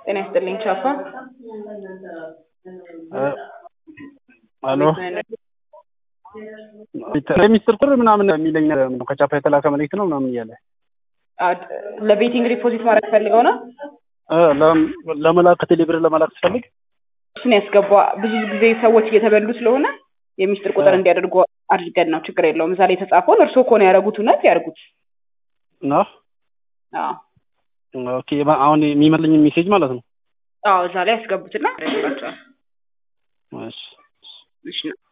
ጤና ይስጥልኝ ቻፓ። አሎ የሚስጥር ቁር ምናምን የሚለኝ ነው ከቻፓ የተላከ መልእክት ነው ምናምን እያለ ለቤቲንግ ዲፖዚት ማድረግ ፈልገው ነው እ ለም- ለመላክ ከቴሌብር ለመላክ ስፈልግ እሱን ያስገባ። ብዙ ጊዜ ሰዎች እየተበሉ ስለሆነ የሚስጥር ቁጥር አ። እንዲያደርጉ አድርገን ነው። ችግር የለውም። እዛ ላይ የተጻፈውን እርስዎ ከሆነ ያደረጉት እውነት ያደርጉት። ነው። አዎ ኦኬ ባ- አሁን የሚመልኝ ሜሴጅ ማለት ነው። አዎ፣ እዛ ላይ ያስገቡትና ያደርጉላቸዋል። እሺ እሺ